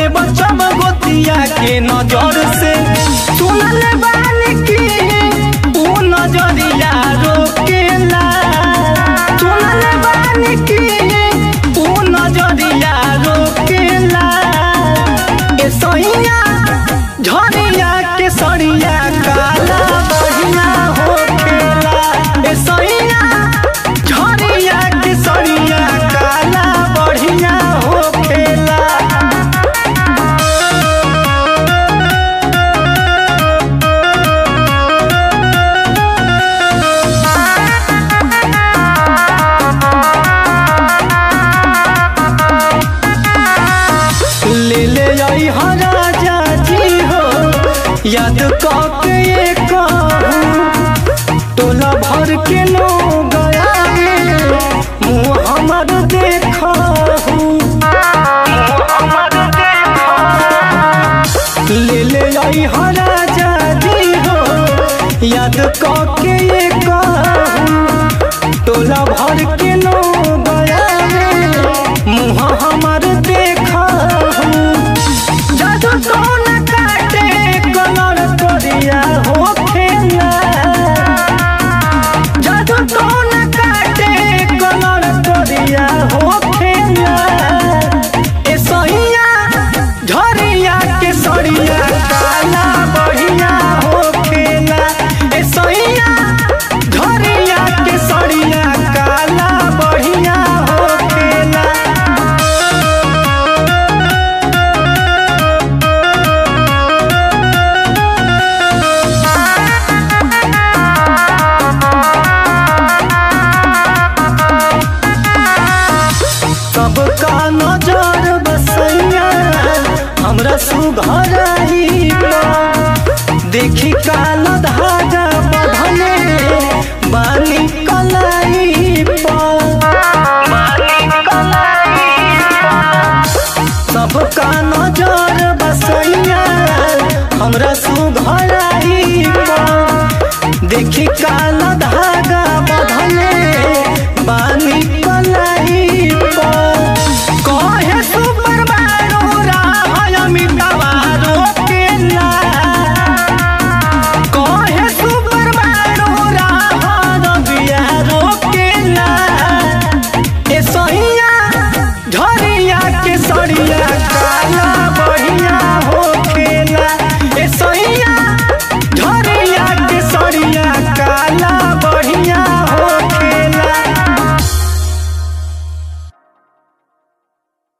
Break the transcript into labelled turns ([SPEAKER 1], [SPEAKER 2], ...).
[SPEAKER 1] के बचब गोतिया के नजर से सुनल बानी की ऊ नजरिया रोकेला सुनल बानी की ऊ नजरिया रोकेला ए सैया झरिया के सरिया काला बढ़िया होखेला ए सैया झरिया के सरिया काला बढ़िया होखेला ले ले आई हा राजा जी हो याद के ये कहूँ टोला भर के लोग आए मुँह हमर देखा ले ले आई हा राजा जी हो याद के ये कहूँ टोला भर के लोग आए मुँह हमर देखा जादू कौन काटे कलर करिया होखेला जादू कौन काटे कलर करिया होखेला ए सहिया झरिया के सरिया काला बढ़िया होखेला ए सहिया झरिया के सरिया काला बढ़िया होखेला सबका नजर बसैया हमरा सुघर देखी का